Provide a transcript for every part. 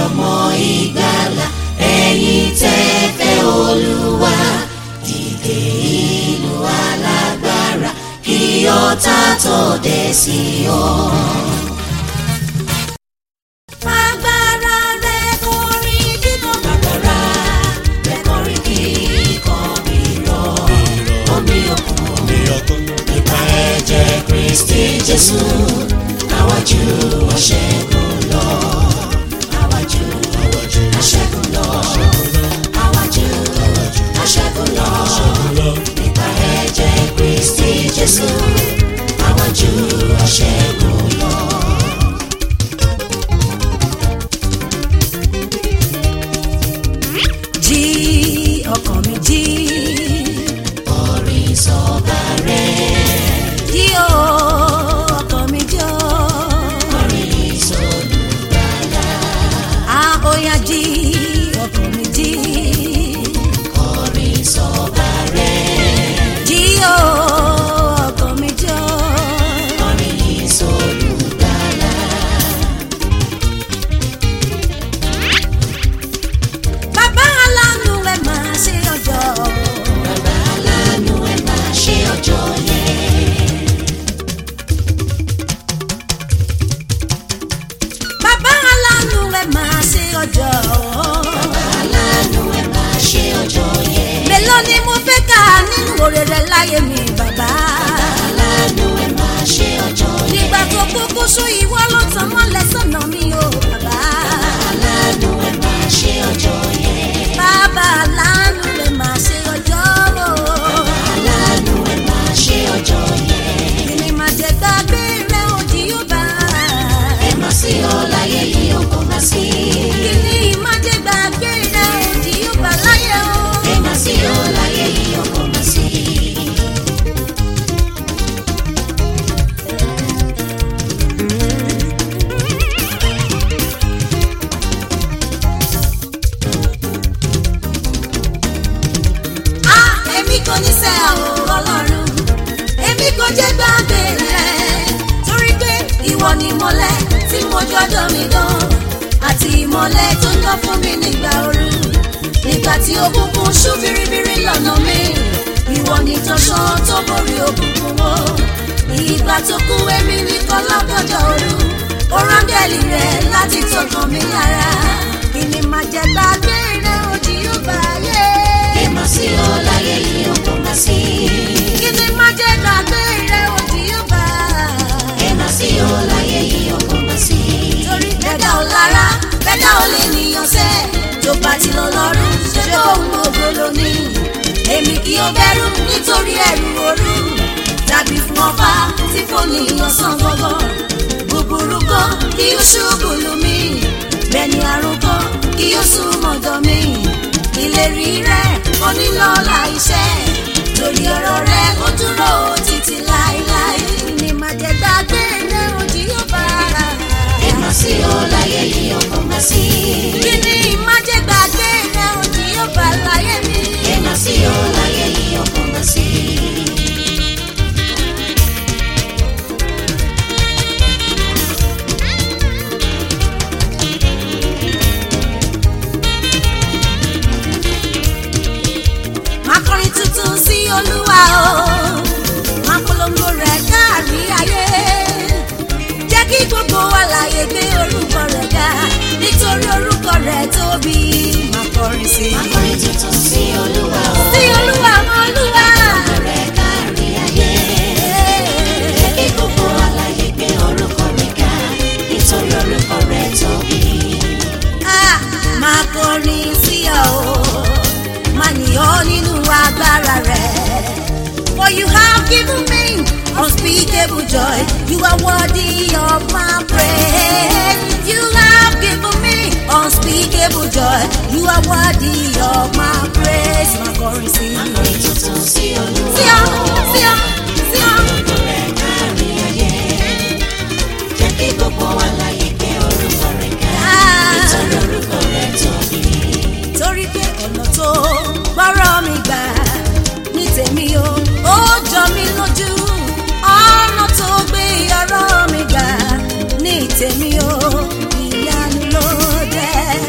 ọmọ ìgbàlà ẹ̀yin tẹ́ fẹ́ olúwa dìde ìlú alágbára kí ọ̀tá tó dé sí ọ. Agbára rẹ̀ kọrin kíkan agbára rẹ̀ kọrin kíkan rírọ̀ omi òkun nípa ẹ̀jẹ̀ Kristi Jésù àwájú aṣẹ́gun lọ àwájú aṣẹ́gun lọ àwájú aṣẹ́gun lọ nípa ẹ̀jẹ̀ Kristi Jésù àwájú aṣẹ́gun lọ. jí ọkàn mi jí orin sọba rẹ̀ jí o ọkàn mi jí o orin sọlùgbàlà a ó yá jí ọkàn mi jí orin sọba rẹ̀ jí o ọkàn mi jí o orin sọlùgbàlà. bàbá aláàánú ẹ máa ṣe ọjọ́ Bàbá aláàánú ẹ máa ṣe ọjọ́ yẹn. bàbá aláàánú ẹ máa ṣe ọjọ́ Bàbá aláàánú ẹ máa ṣe ọjọ́ yẹn. mélòó ni mo fẹ́ kà nínú oore rẹ láyé mi bàbá Aláàánú ẹ máa ṣe ọjọ́ yẹn. nígbà tó kúkú sún ìwọ ló tàn mọ́lẹ̀ sọ́nà mi o bàbá. Aláàánú ẹ máa ṣe ọjọ́ yẹn. bàbá aláàánú rẹ̀ máa ṣe ọjọ́ o. Aláàánú ẹ máa ṣe ọjọ́ yẹn. kìnìún máa jẹ gbàgbé rẹ̀ òdì yóò bá. Ẹ má sí ọ láyé yìí ó kò má sí. kìnìún máa jẹ gbàgbé rẹ̀ òdì yóò bá láyé o. Ẹ má sí ọ láyé yìí ó kò má sí. a èmi kò ní sẹ́ ọ̀ ọlọ́run èmi kò jẹ́ gbàgbé rẹ̀ torí pé ìwọ ni ìmọ́lẹ̀ tí mo jọjọ́ mi dán àti ìmọ́lẹ̀ tó ń lọ fún mi nígbà ooru nígbà tí òkùnkùn ṣú biribiri lọ́nà mi ìwọ ni tọ́ṣán tó borí òkùnkùn wo ìgbà tó kú èmi nìkan lọ́gọ́jọ́ ooru ó rángẹ́lì rẹ̀ láti tọkàn mi lára kí ni màá jẹ gbàgbé rẹ̀ òjì yóò bá yé. Ẹ má sí ọ láyé yìí ó kò má sí. kí ni má jẹ́ gbàgbé rẹ̀ òdì yóò bá. Ẹ má sí ọ láyé yìí ó kò má sí. torí bẹ́ẹ̀dá ò lára bẹ́ẹ̀dá ò lè níyàn sẹ́ tó bá ti lọ lọ́rùn ṣé bóun ògo lónìí. èmi kì í bẹ̀rù nítorí ẹ̀rù òru tàbí fún ọba tí kò níyàn sàn gbọ́gbọ́. búburú kan kí ó ṣubú lù mí bẹ́ẹ̀ ni àrùn kan kí ó sún mọ́dọ̀ mi. ìlérí rẹ̀ onílọ́lá iṣẹ́ torí ọ̀rọ̀ rẹ̀ ó dúró títí láéláé ni màá jẹ́ gbàgbé rẹ̀ òjì yóò bá ara. Ẹ má sí ọ láyé yìí ó kò má sí. kí ni màá jẹ́ gbàgbé rẹ̀ òjì yóò bá láyé mi. Ẹ má sí ọ láyé yìí ó kò má sí. máa kọrin tuntun sí olúwa o máa polongo rẹ̀ káàrí ayé jẹ́ kí gbogbo àlàyé gbé orúkọ rẹ̀ ga nítorí orúkọ rẹ̀ tóbi máa kọrin sí Akọrin tuntun sí Olúwa o. sí olúwa mọ olúwa. Rẹ̀ kárí ayé. Jẹ́ kí gbogbo àlàyé gbé orúkọ rẹ̀ ga. Nítorí orúkọ rẹ̀ tóbi. Ah, máa kọrin sí ọ o máa yìn ọ́ nínú agbára rẹ̀. For you have given me unspeakable joy. You are worthy of my praise. You have given me unspeakable joy. You are worthy of my praise. Máa kọrin sí ọ. Akọrin tuntun sí Olúwa Sí ọ, sí ọ, sí ọ. Orúkọ rẹ̀ kárí ayé. Jẹ́ kí gbogbo àlàyé gbé orúkọ rẹ̀ ga. Ah. Nítorí orúkọ rẹ̀ tóbi. torí pé ọ̀nà tó gbọ́rọ̀ mi gbà ní tèmi o ó jọ mí lójú ọ̀nà tó gbé ọ̀rọ̀ mi gbà ní tèmi o ìyanu ló jẹ́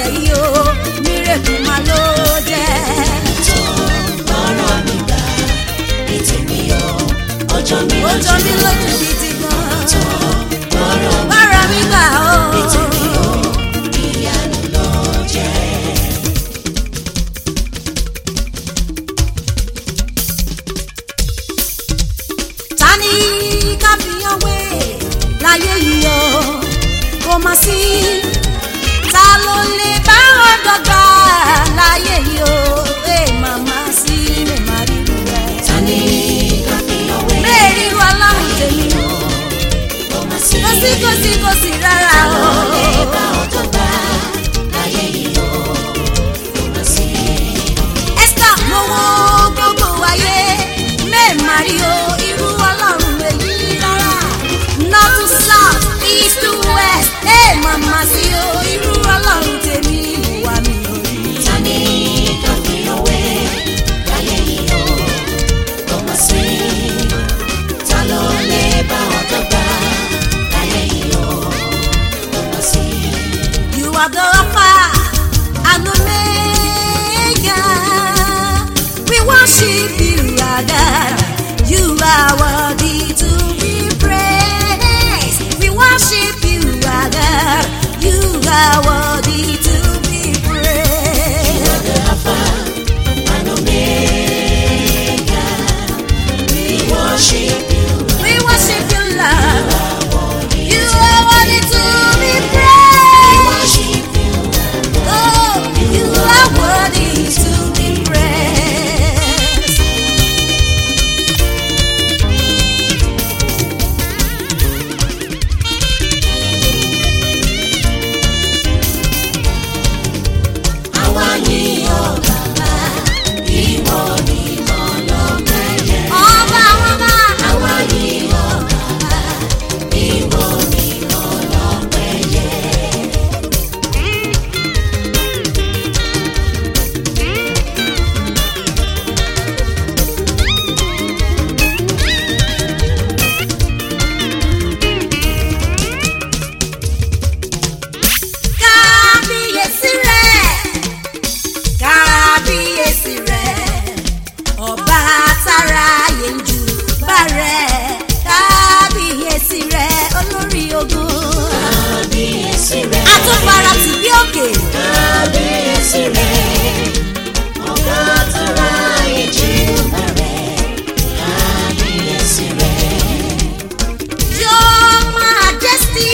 lọ́sẹ̀ yìí o mírèkù máa ló jẹ́. tó gbọ́rọ̀ mi gbà ní tèmi o ọjọ́ mi ó jọ mí lójú lójú gidi gan. tó gbọ́rọ̀ mi bára mi gbà ó. ní tèmi o ìyanu ló jẹ́. ta ni káfíyàn wé láyé yìí o kò má sí ta ló lè bá wọn dọ́gba láyé yìí o ẹ màmá sí mi má rí ru rẹ. ta ni káfíńyàn wé bẹ́ẹ̀ ríru ọlọ́run tèmi o kó má sí kò sí kò sí kò sí rárá o. lè bá ọjọ́ gbà láyé yìí o kó má sí. Esther mo wo gbogbo ayé mẹ́ẹ̀mà rí o irú ọlọ́run èyí rárá north to south east to west ẹ̀ màmá sí o irú ọlọ́run tèmi wà mí ò rí. ta ni káfíńyàn wé láyé yìí o kó má sí. ta ló lè bá ọjọ́ gbà láyé yìí o kó má sí. You are the Alpha and Omega. We worship you, our God. You are worthy to be praised. We worship you, our God. You are worthy to be praised. the Alpha and Omega. We worship you. We worship you, Lord. You are worthy to be praised. Worship you. Oh, you are worthy to be praised. Àwa yìn ọ́ bàbá, ìwọ nìkan lọ́pẹ́ yẹ. Ọba ọba. Àwa yìn ọ́ bàbá, ìwọ nìkan lọ́pẹ́ yẹ. kábíyèsí rẹ̀ kábíyèsí rẹ̀ ọba tára yẹnjú bá rẹ̀ kábíyèsí rẹ̀ olórí ogun Kábíyèsí rẹ̀, àtúfara tì bí òkè kábíyèsí rẹ̀, ọ̀gá tó ra ìjì bẹ̀rẹ̀. Kábíyèsí rẹ̀, your majesty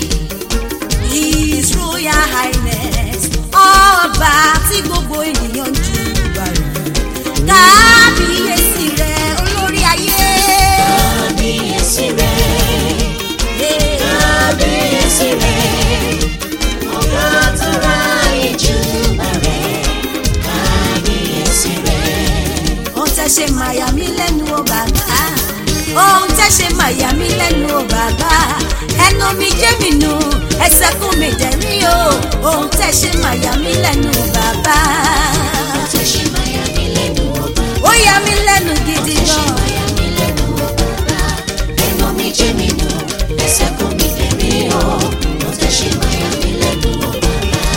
his royal highness ọba tí gbogbo ènìyàn ń jù bá rẹ̀ kábíyèsí rẹ̀ olórí ayé. kábíyèsí rẹ̀. Yeah. Kábíyèsí rẹ̀, ọ̀gá tó ra ìjì bẹ̀rẹ̀. Kábíyèsí rẹ̀. ohun tẹ́ ṣe màyà mí lẹ́nu o bàbá ohun tẹ́ ṣe màyà mí lẹ́nu o bàbá ẹnu mi jẹ́ mi nù ẹsẹ̀ kún mi dẹ̀rí o ohun tẹ́ ṣe màyà mí lẹ́nu o bàbá Tẹ́ ṣe máa yà mí lẹ́nu ọba. ó yà mí lẹ́nu gidi Tẹ́ ṣe gan máa yà mí lẹ́nu ọba. Ẹnu mi jẹ́ mi nù, ẹsẹ̀ kún mi tẹ̀mí o. Tẹ́ ṣe máa yà mí lẹ́nu ọba.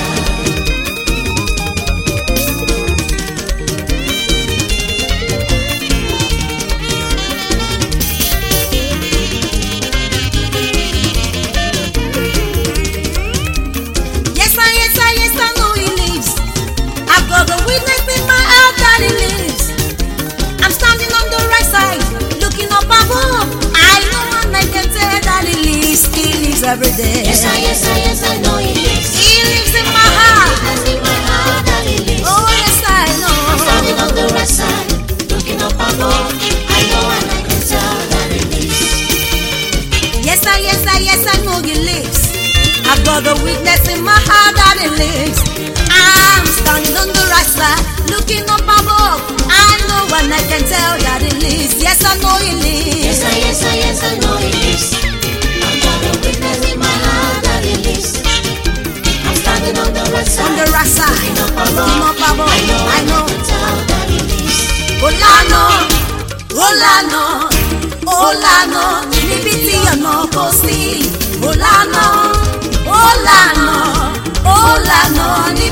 yes I yes I yes I know he lives I've got the witness in my heart that he lives I'm standing on the right side looking up above I know and I can tell that he lives he lives every day Yes, I, yes, I, yes, I know he lives. He lives in my heart. Because in my heart that he lives. Oh, yes, I know. I'm standing on the right side, looking up above. I know and I can tell that he lives. Yes, I, yes, I, yes, I know he lives. I've got a witness in my heart that he lives. I'm standing on the right side, looking up above. I know and I can tell that he lives. Yes, I know he Yes, lives. I, yes, I, yes, I know he lives. I've got a witness in my heart that he lives. I'm standing on the right side. On the right side, looking up above. looking up above. I know, I know. I can tell that he lives. Olano, Olano, Olano, níbi tí ọ̀nà kò sí. Olano, Olano, Olano, níbi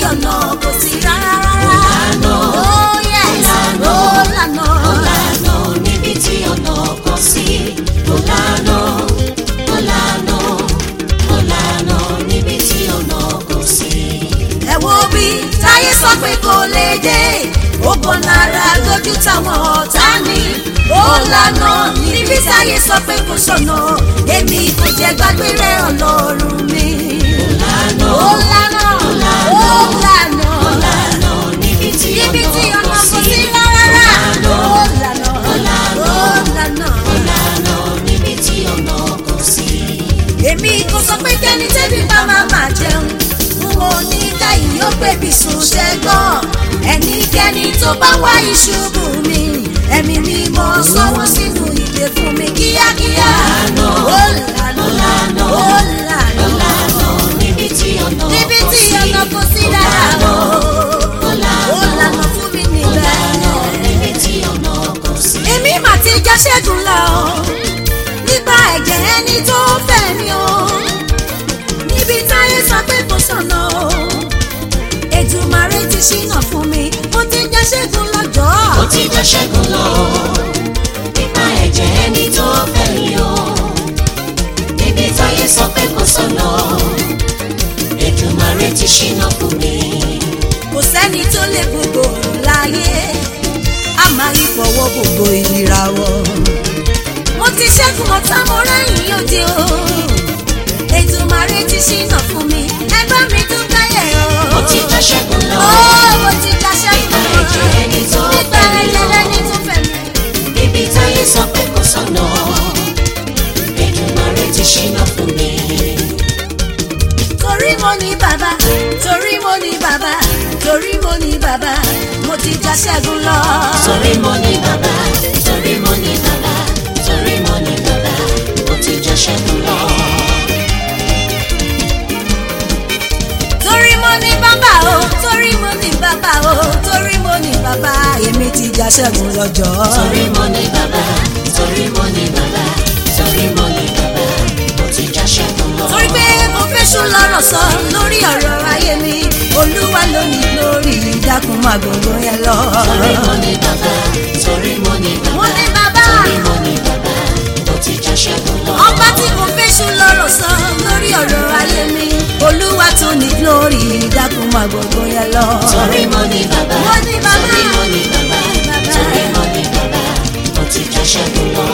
ọ̀nà kò sí rárá rárá. Ọ̀lànà, Oh, yes. ọ̀lànà, Ọ̀lànà. ọ̀lànà níbi tí ọ̀nà kò sí. Ọ̀lànà, ọ̀lànà, ọ̀lànà níbi tí ọ̀nà kò sí. ẹ wo bí táyé sọ pé kò lè dé ògbọ́n náírà lójú táwọn ọ̀tá ní ó lànà níbi táyé sọ pé kò sọ̀nà èmi kò jẹ́ gbàgbé rẹ̀ ọlọ́run mi. Ọ̀lànà, ó lànà ó lànà ọ̀lànà níbi tí níbi tí ọ̀nà ọ̀nà kò kò sí. sí rárá Ọ̀lànà, ó lànà ọ̀lànà, ó lànà. ọ̀lànà níbi tí ọ̀nà kò sí. èmi kò sọ pé kẹ́ni tẹ́bí bá máa máa jẹun n ò ní káyìí ó pèbí sùn ṣẹ́gbọ́n ẹnikẹ́ni tó bá wá ìṣubú mi ẹ̀mí mi mọ̀ sọ́wọ́ sínú ìdè fún mi kíákíá Ọ̀lànà, ó lànà ọ̀lànà, ó lànà ọ̀lànà níbi tí ọ̀nà níbi kò tí sí. ọ̀nà kò sí rárá o ọ̀lànà, ó lànà fún mi ọ̀lànà níbẹ̀ níbi tí ọ̀nà kò sí. èmi mà ti já ṣẹ́gun lọ nípa ẹ̀jẹ̀ ẹni tó fẹ́ mi o níbi táyé sọ pé kò sọ̀nà o Èdùmàrè ti ṣínà fún mi mo ti já ṣẹ́gun lọ́jọ́ ó ti jẹ́ ṣẹ́gun lọ nípa ẹ̀jẹ̀ ẹni tó fẹ́ mi o níbi táyé sọ pé kò sọ̀nà Èdùmàrè ti ṣínà fún mi. kò sẹ́ni tó lè gbogbo òrùn láyé a máa yí fọwọ́ gbogbo ìràwọ̀ mo ti ṣẹ́gun ọ̀tá mo rẹ́yìn òde o Èdùmàrè ti ṣínà fún mi ẹgbẹ́ mi dúpẹ́ yẹ̀ o. ó ti jẹ́ ṣẹ́gun lọ Ó mo ti já nípa ṣẹ́gun ẹ̀jẹ̀ ẹni tó nípa fẹ́ mi ẹ̀jẹ̀ o lẹ́ni tó fẹ́ mi. níbi táyé sọ pé kò sọ̀nà Èdùmàrè ti ṣínà fún mi. torí mo ní bàbá torí mo ní bàbá torí mo ní bàbá mo ti já ṣẹ́gun lọ. torí mo ní bàbá torí mo ní bàbá torí mo ní bàbá ó ti jẹ́ ṣẹ́gun lọ. torí mo ní bàbá o torí mo ní bàbá o torí mo ní bàbá èmi ti já ṣẹ́gun lọ́jọ́. torí mo ní bàbá torí mo ní bàbá torí mo ní bàbá ó ti já ṣẹ́gun lọ. torí pé mo fẹ́ sùn lọ́rọ̀ sọ lórí ọ̀rọ̀ ayé mi olúwa ló ní lórí ìdákun máa gbogbo yẹn lọ. torí mo ní bàbá torí mo ní mo bàbá ní bàbá torí mo ní bàbá ó ti já ṣẹ́gun lọ. ọba tí mo fẹ́ sùn lọ́rọ̀ sọ lórí ọ̀rọ̀ ayé mi olúwa tó ní lórí ìdákun máa gbogbo yẹn lọ. torí mo ní bàbá Mo ní bàbá. torí mo ní bàbá Bàbá. torí mo ní bàbá ó ti já ṣẹ́gun lọ.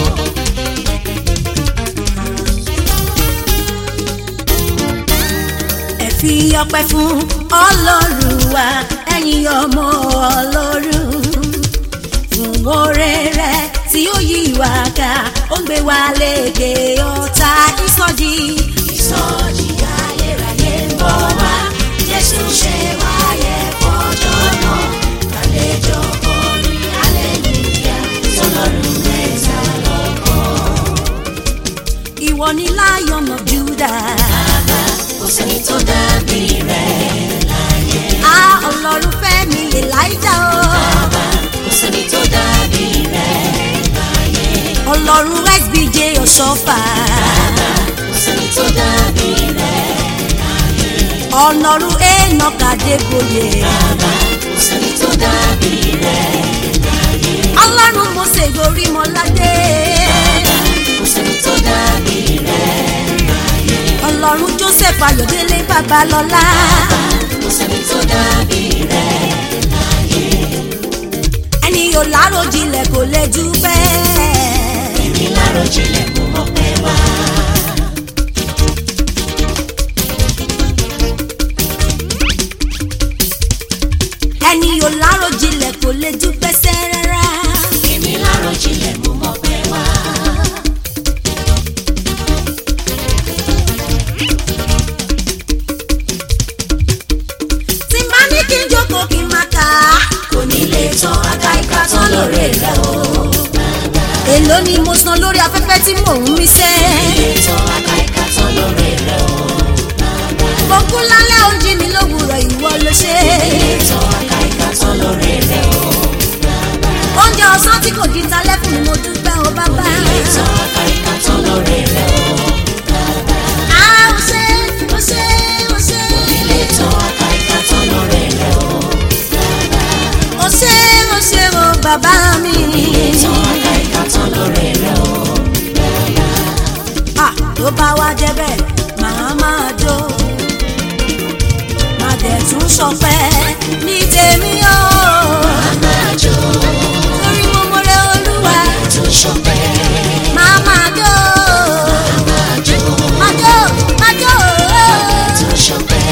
ẹ fi ọpẹ́ fún ọlọ́run wa ẹ̀yin ọmọ ọlọ́run fún oore rẹ̀ tí ó yí wa ká ó ń gbé wa lékè ọ̀tá ìsọjí. ìsọjí ayérayé ń bọ̀ wá jésù ṣe wáyé fọjọ́ náà kàlejò orin aleluya sọlọ́run mẹ́ta lọ́kàn. ìwọ ni lion of judah bàbá kò sẹ́ni tó dàbí rẹ̀ láyé. a ọlọ́run fẹ́ mi elijah o bàbá kò sẹ́ni tó dàbí rẹ̀ láyé. ọlọ́run sbj ọ̀ṣọ́fà bàbá kò sẹ́ni tó dàbí rẹ̀ láyé. ọlọ́run enoch adébóyè bàbá kò sẹ́ni tó dàbí rẹ̀ láyé. ọlọ́run mose gorímọládé. kò sẹ́ni tó dàbí rẹ̀ láyé. ọlọ́run joseph ayọ̀délé babalọ́lá kò sẹ́ni tó dàbí rẹ̀ láyé. ẹni yóò láròjinlẹ̀ kò lè jù bẹ́ẹ̀. èmi láròjinlẹ̀ kò mọ̀ pé wá. ẹni yóò láròjinlẹ̀ kò lè jù pẹ́sẹ́ rárá. èmi láròjinlẹ̀ kò mọ̀ pé wá. tí má ní kí n jókòó kí n má kà á. kò ní lè tán aka ìka tán lóore rẹ̀ o. èló ni mo san lórí afẹ́fẹ́ tí mò ń mí sẹ́. lè tán aka ìka tán lóore rẹ̀ o. mo kú lálẹ́ oúnjẹ mi lówùrọ̀ ìwọ ló ṣe. lè tán aka ìka tán lóore rẹ̀ o. oúnjẹ ọ̀sán tí kò di talẹ́ fún mi mo dúpẹ́ o bàbá. lè tán aka ìka tán lóore rẹ̀ o. a ò ṣe ò ṣe ò ṣe. lè tán aka ìka tán ṣọpẹ́ ní tèmi o máa jó torí mo mọ̀rẹ́ olúwa tó ṣọpẹ́ máa máa jó máa jó máa jó máa jó tó ṣọpẹ́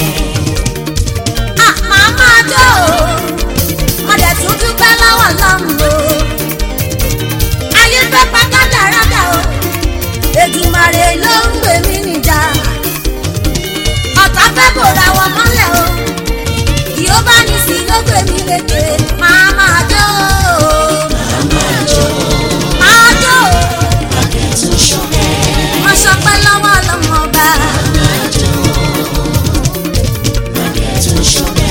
ah máa máa jó mo dẹ̀ tún dúpẹ́ lọ́wọ́ lọ́hùn o ayé fẹ́ pa kádàrádà o Èdùmàrè ló ń gbé mi níjà ọ̀tá fẹ́ bòra wọn mọ́lẹ̀ o yóò bá ní sí ló gbé mi lékè máa máa jó máa jó máa jó àgbẹ̀ tó ṣọpẹ́ mo ṣọpẹ́ lọ́wọ́ ọlọ́mọ ọba máa jó àgbẹ̀ tó ṣọpẹ́.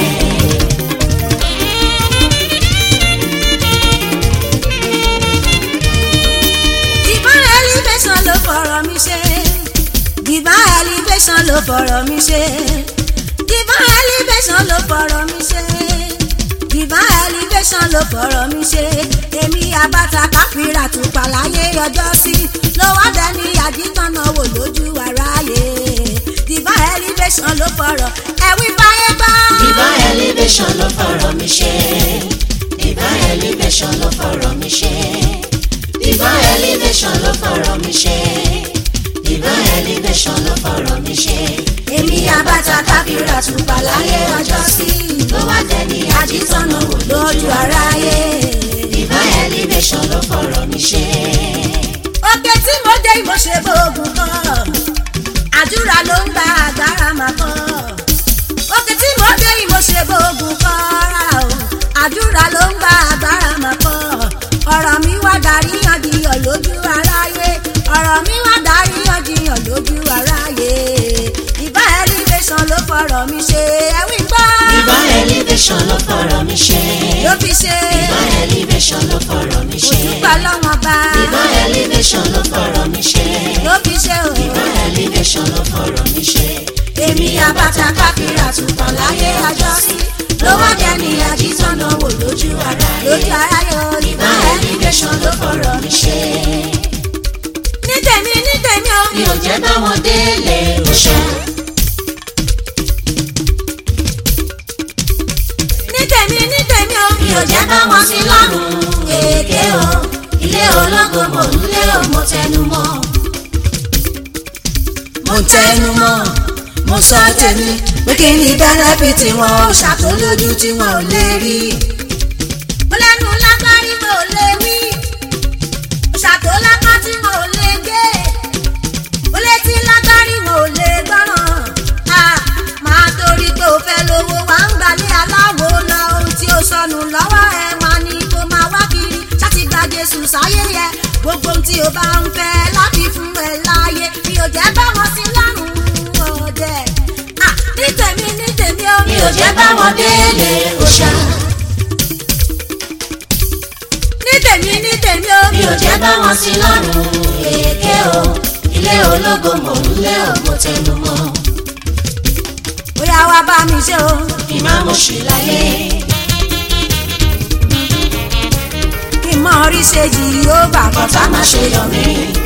divine elevation ló fọ̀rọ̀ mi ṣe divine elevation ló fọ̀rọ̀ mi ṣe divine elevation ló fọ̀rọ̀ mi ṣe divine elevation ló fọ̀rọ̀ mi ṣe èmi abata káfíńrà tó pàláyé ọjọ́ sí ló wá dẹni àdìtànà wò lójú aráyé divine elevation ló fọ̀rọ̀ ẹ̀wí fáyé gbọ́. Divine elevation ló fọ̀rọ̀ mi ṣe. Divine elevation ló fọ̀rọ̀ mi ṣe. Divine elevation ló fọ̀rọ̀ mi ṣe. Divine elevation ló fọ̀rọ̀ mi ṣe. èmi abata káfíńrà tó pàláyé ọjọ́ sí Ló wá dẹni àdìtọ́nà wò lójú aráyé. Divine elevation ló fọ̀rọ̀ mi ṣe. òkè tí mo dé mo ṣe bóògùn kan àdúrà ló ń gba agbára máa kọ́ òkè tí mo dé mo ṣe bóògùn kan rárá o àdúrà ló ń gba agbára máa kọ́ ọ̀rọ̀ mi wá darí yànjiyàn lójú aráyé ọ̀rọ̀ mi wá darí yànjiyàn lójú aráyé ìbá elevation ló fọ̀rọ̀ mi ṣe ẹ̀wí gbọ́ Divine elevation ló fọ̀rọ̀ mi ṣe. ló fi ṣe Divine elevation ló fọ̀rọ̀ mi ṣe. òtúpà lọ́wọ́n bá Divine elevation ló fọ̀rọ̀ mi ṣe. ló fi ṣe o. Divine elevation ló fọ̀rọ̀ mi ṣe. èmi àbàtà káfíńrà tùpọ̀ láyé ọjọ́ sí ló wá jẹ́ ní àjíṣọ́nà wò lójú ara lójú ara yóò rí bá Divine ẹni elevation ló fọ̀rọ̀ mi ṣe. ní tèmi ní tèmi o mi ò jẹ́ bá wọn délé òṣà. ní tèmi ní tèmi o mi ò jẹ́ bá wọn sí lọ́rùn èké o. ilé ológo mò ń lé o mo tẹnu mọ́. mo tẹnu mọ́ mo sọ tèmi pé kí ni bẹ́nẹ́fìtì wọn ò ṣàtòlójú tí wọn ò lè rí. mo lẹ́nu lágbárí mo ò lè wí ṣàtòlápá tí mo ò lè gé mo létí lágbárí mo ò lè gbọ́ràn a máa torí pé o fẹ́ lówó wà ń gbalẹ̀ aláwo lọ ohun tí ó sọnù lọ́wọ́ ẹ máa ní kó máa wá kiri láti gba Jésù sáyé yẹ gbogbo ohun tí o bá ń fẹ́ láti fún ẹ láàyè mi ò jẹ́ bá wọn sí lọ́rùn ọ̀dẹ Ah, ní tèmi ní tèmi ó mi ò jẹ́ bá wọn délé òṣà. ní tèmi ní tèmi ó mi ò jẹ́ bá wọn sí lọ́rùn èké o. ilé ológo mò ń lé o mo tẹnu mọ́. bóyá wá bá mi ṣe o kí má mo ṣì láyé. kí n mọ orí ṣe yìí ó bà kọ́ kọ́tà má ṣe yọ mí.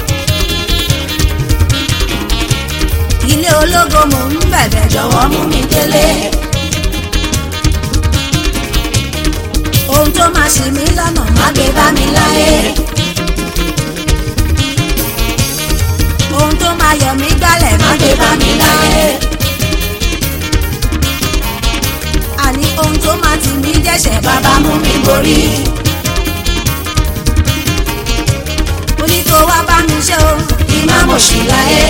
ilé ológo mò ń bẹ̀bẹ̀ jọ jọ̀wọ́ mú mi délé. ohun tó máa ṣì mí lọ́nà má má gbé bá mi láyé. ohun tó máa yọ mí gbálẹ̀ má má gbé bá mi láyé. àní ohun tó máa tì mí dẹ́ṣẹ̀ bàbá bàbá mú mi borí. mo ní kó wá bá mi ṣe o kí má mo ṣì láyé.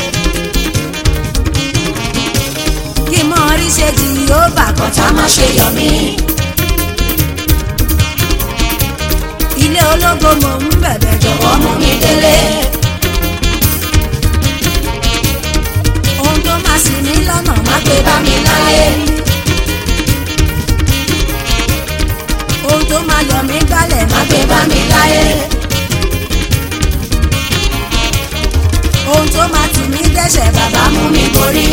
kí n mọ orí ṣe yìí ó bà kọ́ kọ́tà má ṣe yọ mí. ilé ológo mò ń bẹ̀bẹ̀ jọ jọ̀wọ́ mú mi délé. ohun tó máa ṣì mí lọ́nà má má gbé bá mi láyé. ohun tó máa yọ mí gbálẹ̀ má má gbé bá mi láyé. ohun tó máa tì mí dẹ́ṣẹ̀ bàbá bàbá mú mi borí.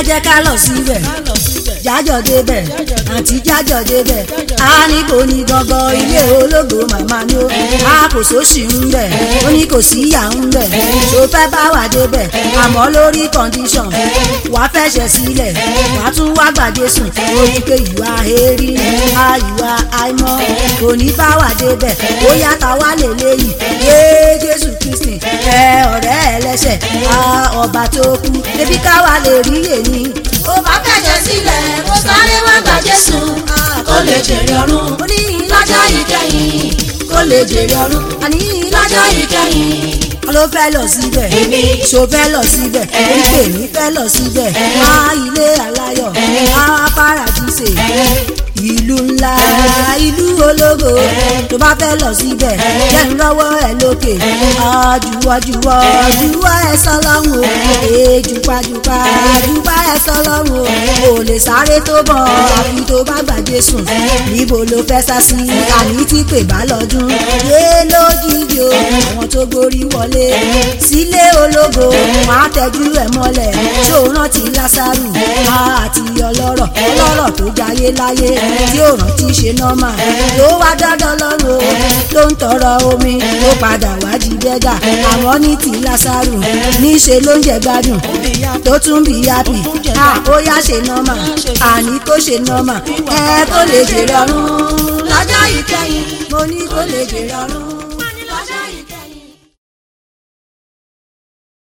jẹ́ ká lọ síbẹ̀ jájọ débẹ̀ àǹtí jájọ débẹ̀ a ní kò ní gangan ilé ológo màmá ni ó a kò sóṣì ń bẹ̀ ó ní kò sí ìyá ń bẹ̀ tó fẹ́ bá wà débẹ̀ àmọ́ lórí condition wàá fẹsẹ̀ sílẹ̀ wàá tún wá gbàdé sùn ó ní pé ìwà èrí a ìwà àìmọ́ kò ní bá wà débẹ̀ ó yàtọ̀ wá lè léyìí yé Jésù Kristi ẹ ọ̀rẹ́ ẹlẹ́sẹ̀ a ọba tó kú ebi káwa lè rí èyí ó bá fẹ̀jẹ̀ sílẹ̀ kó sáré wá gba Jésù kó lè jèrè ọ̀run ó ní lọ́jọ́ ìkẹyìn kó lè jèrè ọ̀run àní lọ́jọ́ ìkẹyìn ló fẹ́ lọ síbẹ̀ Èmi. ṣó fẹ́ lọ síbẹ̀ oríkè mi fẹ́ lọ síbẹ̀ á ilé aláyọ̀ á paradíṣe ìlú ńlá ìlú ológo tó bá fẹ́ lọ síbẹ̀ jẹ́ ń lọ́wọ́ ẹ lókè àjùwọ̀jùwọ̀ jùwọ́ ẹ sọlọ́run o èjùpajùpa jùpa ẹ sọlọ́run o ò lè sáré tó bọ̀ àfi tó bá gbàgbé sùn níbo ló fẹ́ sá sí àní tí pè bá lọ́dún yé lójijì o àwọn tó gorí wọlé sílé ológo wọn á tẹjú ẹ mọ́lẹ̀ tó rántí lásàrù àti ọlọ́rọ̀ ọlọ́rọ̀ tó jayé láyé tí ó rántí ṣe nọ́mà ló wá dandan lọ́rùn o ló ń tọrọ omi ló padà wá di bẹ́gà àmọ́ ní ti lásàrù níṣe ló ń jẹ gbádùn tó tún bí yápì ó yá ṣe nọ́mà àní kó ṣe nọ́mà ẹ kó lè jèrè ọ̀run lọ́jọ́ ìkẹyìn mo ní kó lè jèrè ọ̀run.